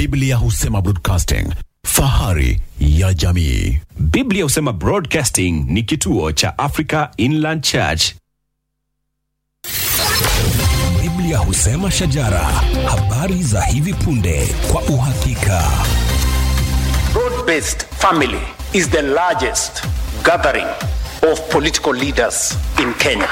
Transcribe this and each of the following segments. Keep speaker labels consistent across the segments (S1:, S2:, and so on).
S1: Biblia husema broadcasting, fahari ya jamii.
S2: Biblia husema Broadcasting ni kituo cha Africa Inland Church.
S3: Biblia husema shajara, habari za hivi punde kwa uhakika.
S4: Broad-based family is the largest gathering of political leaders in Kenya.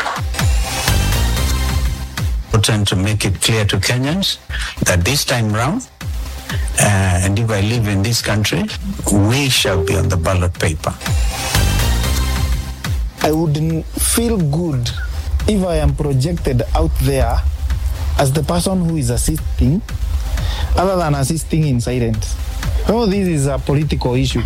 S5: trying to make it clear to Kenyans that this time round, uh, and if I live in this country, we shall be on the ballot paper.
S6: I wouldn't feel good if I am projected out there as the person who is assisting, other than assisting in silence. Oh, this is a political issue.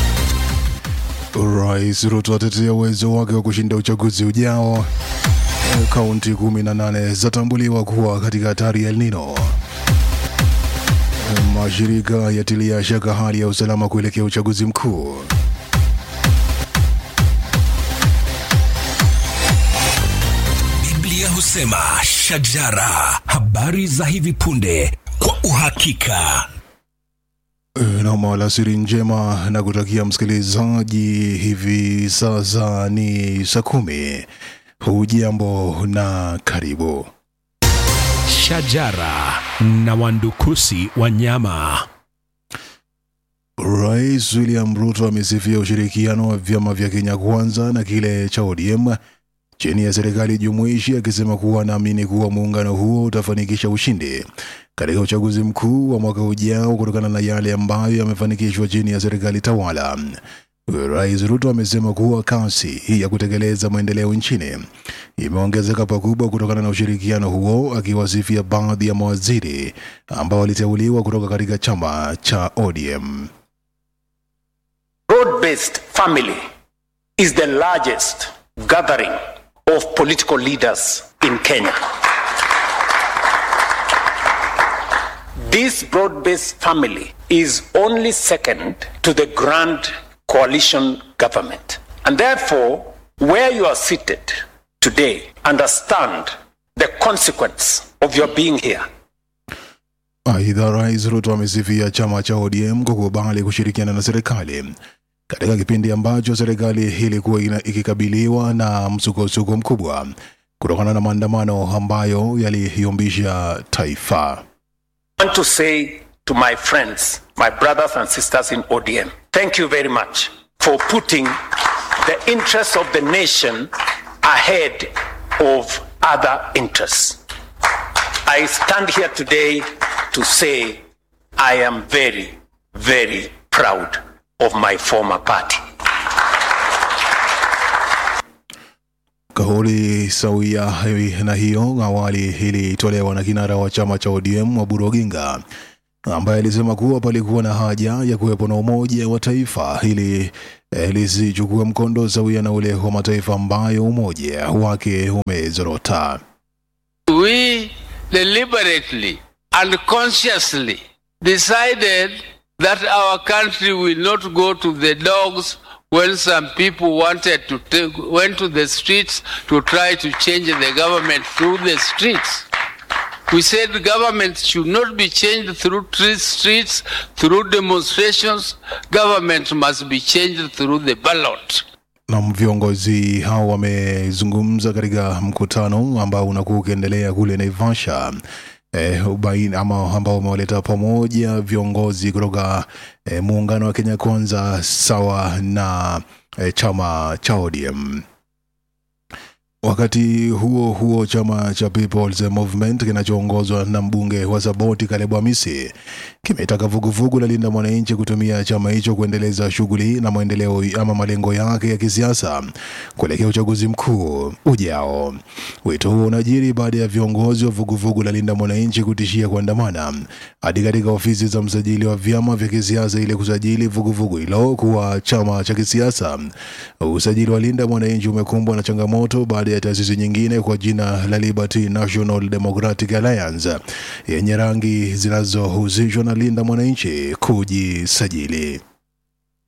S7: Rais Ruto atetea uwezo wake wa kushinda uchaguzi ujao. Kaunti 18 zatambuliwa kuwa katika hatari ya El Nino. Mashirika yatilia shaka hali ya usalama kuelekea uchaguzi mkuu.
S3: Biblia husema shajara, habari za hivi punde kwa uhakika.
S7: Nam alasiri njema na kutakia msikilizaji, hivi sasa ni saa kumi. Hujambo na karibu.
S2: Shajara na wandukusi wanyama.
S7: Rais William Ruto amesifia ushirikiano wa vyama vya Kenya Kwanza na kile cha ODM chini ya serikali jumuishi, akisema kuwa anaamini kuwa muungano huo utafanikisha ushindi katika uchaguzi mkuu wa mwaka ujao kutokana na yale ambayo yamefanikishwa chini ya serikali tawala. Rais Ruto amesema kuwa kasi ya kutekeleza maendeleo nchini imeongezeka pakubwa kutokana na ushirikiano huo, akiwasifia baadhi ya mawaziri ambao waliteuliwa kutoka katika chama cha ODM.
S4: Broad-based family is the largest gathering of political leaders in Kenya. This broad-based family is only second to the grand coalition government. And therefore, where you are seated today, understand the consequence of your being here.
S7: Aidha, Rais Ruto amesifia chama cha ODM kwa kukubali kushirikiana na serikali katika kipindi ambacho serikali ilikuwa ina- ikikabiliwa na msukosuko mkubwa kutokana na maandamano ambayo yaliyumbisha taifa.
S4: I want to say to my friends, my brothers and sisters in ODM, thank you very much for putting the interests of the nation ahead of other interests. I stand here today to say I am very, very proud of my former party.
S7: Kauli sawia na hiyo awali ilitolewa na kinara wa chama cha ODM Oburu Oginga ambaye alisema kuwa palikuwa na haja ya kuwepo na umoja wa taifa ili eh, lisichukue mkondo sawia na ule wa mataifa ambayo umoja wake umezorota.
S8: we deliberately and consciously decided that our country will not go to the dogs when some people wanted to take, went to the streets to try to change the government through the streets. We said the government should not be changed through tre- streets, through demonstrations. Government must be changed through the ballot.
S7: na viongozi hao wamezungumza katika mkutano ambao unakuwa ukiendelea kule Naivasha eh, ubaini, ama ambao umewaleta pamoja viongozi kutoka eh, muungano wa Kenya Kwanza sawa na eh, chama cha ODM. Wakati huo huo, chama cha People's Movement kinachoongozwa na mbunge wa Saboti Caleb Amisi kimetaka vuguvugu la Linda Mwananchi kutumia chama hicho kuendeleza shughuli na maendeleo ama malengo yake ya kisiasa kuelekea uchaguzi mkuu ujao. Wito huo unajiri baada ya viongozi wa vuguvugu la Linda Mwananchi kutishia kuandamana hadi katika ofisi za msajili wa vyama vya kisiasa ili kusajili vuguvugu hilo kuwa chama cha kisiasa. Usajili wa Linda Mwananchi umekumbwa na changamoto baada ya taasisi nyingine kwa jina la Liberty National Democratic Alliance yenye rangi zinazohusishwa na Linda Mwananchi kujisajili.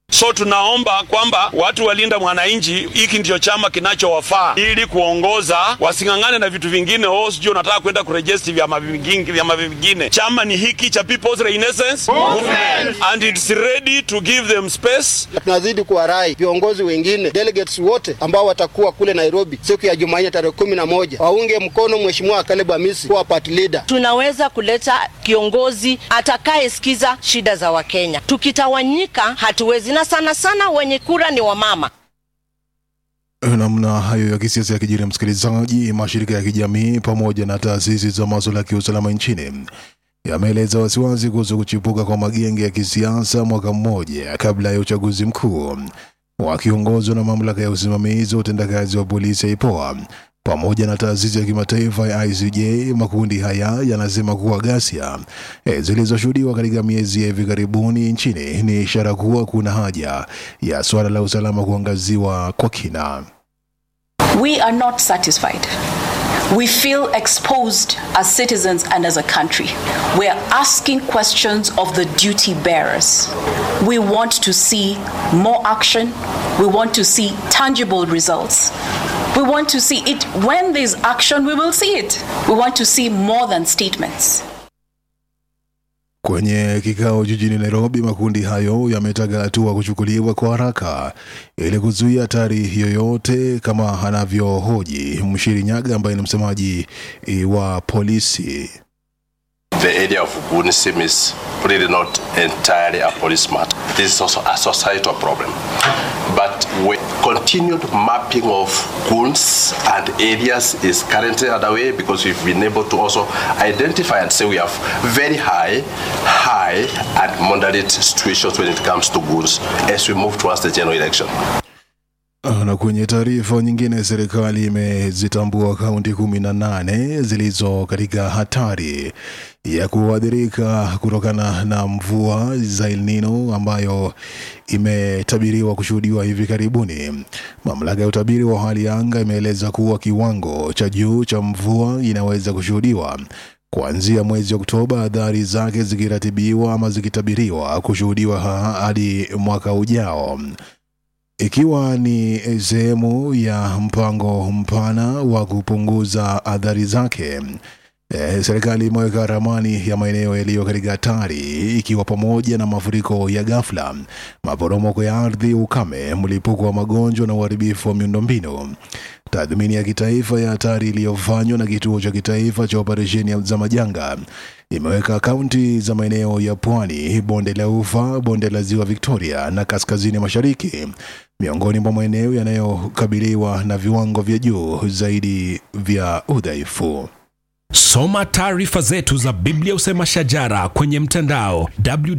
S9: So tunaomba kwamba watu walinda mwananchi, hiki ndio chama kinachowafaa ili kuongoza, wasing'ang'ane na vitu vingine. Oh, sijui unataka kwenda kurejesti vyama vingine, vyama vingine. Chama ni hiki cha People's Renaissance Movement and it's ready to give them space.
S10: Tunazidi kuwarai viongozi wengine, delegates wote ambao watakuwa kule Nairobi siku ya Jumanne tarehe kumi na moja waunge mkono Mheshimiwa Caleb Amisi kuwa party leader.
S11: Tunaweza kuleta kiongozi atakayesikiza shida za Wakenya. Tukitawanyika hatuwezi, na sana sana wenye kura ni wamama.
S7: Namna hayo ya kisiasa ya kijiri, msikilizaji, mashirika ya kijamii pamoja na taasisi za masuala ya kiusalama nchini yameeleza wasiwasi kuhusu kuchipuka kwa magenge ya kisiasa mwaka mmoja kabla ya uchaguzi mkuu. Wakiongozwa na mamlaka ya usimamizi wa utendakazi wa polisi ya IPOA pamoja na taasisi ya kimataifa ya ICJ, makundi haya yanasema kuwa ghasia e, zilizoshuhudiwa katika miezi ya hivi karibuni nchini ni ishara kuwa kuna haja ya suala la usalama kuangaziwa kwa kina.
S12: We are not satisfied. We feel exposed as citizens and as a country. We are asking questions of the duty bearers. We want to see more action. We want to see tangible results. We want to see it. When there's action, we will see it. We want to see more than statements.
S7: Kwenye kikao jijini Nairobi, makundi hayo yametaka hatua kuchukuliwa kwa haraka ili kuzuia hatari yoyote, kama anavyohoji Mshiri Nyaga ambaye ni msemaji eh, wa polisi.
S13: The area of Gunisim is really not entirely a police matter. This is also a societal problem. But with continued mapping of goons and areas is currently underway because we've been able to also identify and say we have very high, high and moderate situations when it comes to goons as we move towards the general election.
S7: Na kwenye taarifa nyingine, serikali imezitambua kaunti kumi na nane zilizo katika hatari ya kuathirika kutokana na mvua za El Nino ambayo imetabiriwa kushuhudiwa hivi karibuni. Mamlaka ya utabiri wa hali ya anga imeeleza kuwa kiwango cha juu cha mvua inaweza kushuhudiwa kuanzia mwezi Oktoba, athari zake zikiratibiwa ama zikitabiriwa kushuhudiwa ha- hadi mwaka ujao ikiwa ni sehemu ya mpango mpana wa kupunguza athari zake. E, serikali imeweka ramani ya maeneo yaliyo katika hatari ikiwa pamoja na mafuriko ya ghafla, maporomoko ya ardhi, ukame, mlipuko wa magonjwa na uharibifu wa miundombinu. Tathmini ya kitaifa ya hatari iliyofanywa na kituo cha kitaifa cha operesheni za majanga imeweka kaunti za maeneo ya pwani, bonde la ufa, bonde la ziwa Victoria na kaskazini mashariki miongoni mwa maeneo yanayokabiliwa na viwango vya juu zaidi vya udhaifu.
S3: Soma taarifa zetu za Biblia Usema Shajara kwenye mtandao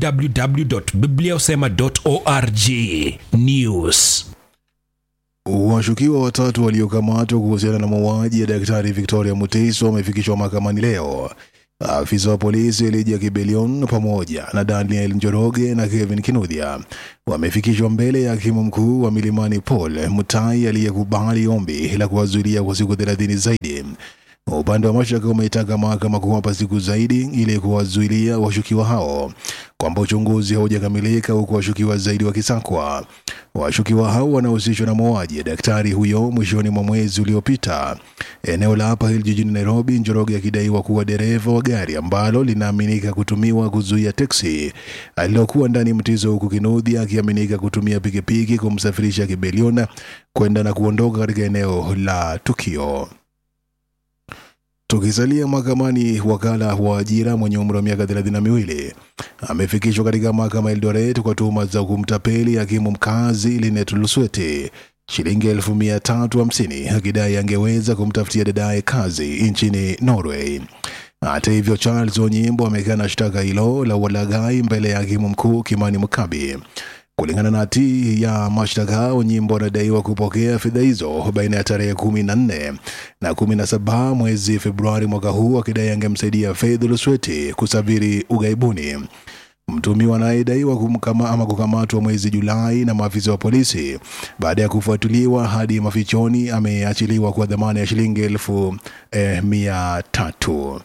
S3: www.bibliausema.org. News.
S7: Washukiwa watatu waliokamatwa kuhusiana na mauaji ya daktari Victoria Muteiso wamefikishwa mahakamani leo. Afisa wa polisi Elijah Kibelion pamoja na Daniel Njoroge na Kevin Kinuthia wamefikishwa mbele ya hakimu mkuu wa Milimani Paul Mutai aliyekubali ombi la kuwazuilia kwa siku thelathini zaidi. Upande wa mashtaka umeitaka mahakama kuwapa siku zaidi ili kuwazuilia washukiwa hao kwamba uchunguzi haujakamilika huku washukiwa zaidi wakisakwa. Washukiwa hao wanahusishwa na mauaji ya daktari huyo mwishoni mwa mwezi uliopita eneo la Upper Hill jijini Nairobi, Njoroge akidaiwa kuwa dereva wa gari ambalo linaaminika kutumiwa kuzuia teksi alilokuwa ndani mtizo, huku Kinuthia akiaminika kutumia pikipiki kumsafirisha Kibeliona kwenda na kuondoka katika eneo la tukio. Tukisalia mahakamani, wakala wa ajira mwenye umri wa miaka thelathini na miwili amefikishwa katika mahakama ya Eldoret kwa tuhuma za kumtapeli hakimu mkazi Linet Lusweti shilingi elfu mia tatu hamsini akidai angeweza kumtafutia dadaye kazi nchini Norway. Hata hivyo, Charles Onyimbo amekana shtaka hilo la ulaghai mbele ya hakimu mkuu Kimani Mukabi. Kulingana na hati ya mashtaka, Onyimbo anadaiwa kupokea fedha hizo baina ya tarehe kumi na nne na kumi na saba mwezi Februari mwaka huu, akidai angemsaidia Faith Lusweti kusafiri ughaibuni. Mtumiwa anayedaiwa kumkama ama kukamatwa mwezi Julai na maafisa wa polisi baada ya kufuatiliwa hadi mafichoni, ameachiliwa kwa dhamana ya shilingi elfu eh, mia tatu.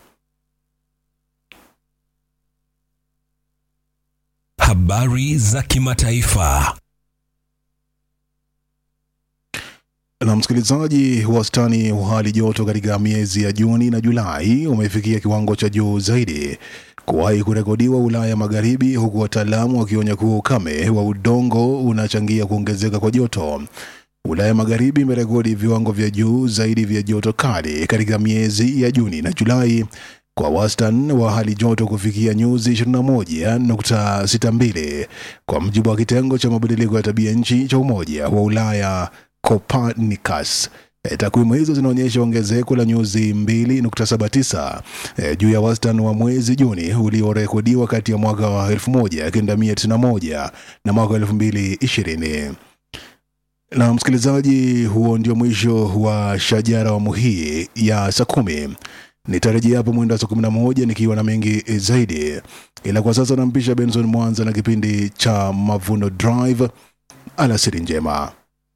S3: Habari za kimataifa.
S7: Na msikilizaji, wastani wa hali joto katika miezi ya Juni na Julai umefikia kiwango cha juu zaidi kuwahi kurekodiwa Ulaya Magharibi, huku wataalamu wakionya kuwa ukame wa udongo unachangia kuongezeka kwa joto. Ulaya Magharibi imerekodi viwango vya juu zaidi vya joto kali katika miezi ya Juni na Julai kwa wastani wa hali joto kufikia nyuzi 21.62 kwa mujibu wa kitengo cha mabadiliko ya tabia nchi cha Umoja wa Ulaya Copernicus. E, takwimu hizo zinaonyesha ongezeko la nyuzi 2.79 e, juu ya wastani wa mwezi Juni uliorekodiwa kati ya mwaka wa 1991 na mwaka wa 2020. Na msikilizaji, huo ndio mwisho wa shajara awamu hii ya saa kumi. Nitarejea hapo mwendo wa saa kumi na moja nikiwa na mengi zaidi, ila kwa sasa nampisha Benson Mwanza na kipindi cha Mavuno Drive. Alasiri njema.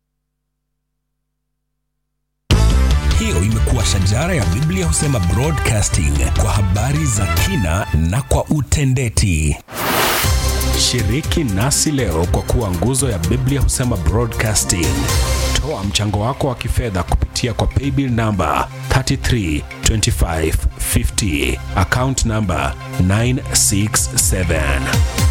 S3: Hiyo imekuwa shajara ya Biblia husema broadcasting kwa habari za kina na kwa utendeti.
S2: Shiriki nasi leo kwa kuwa nguzo ya Biblia husema broadcasting. Toa mchango wako wa kifedha kupitia kwa paybill namba 332550 account namba 967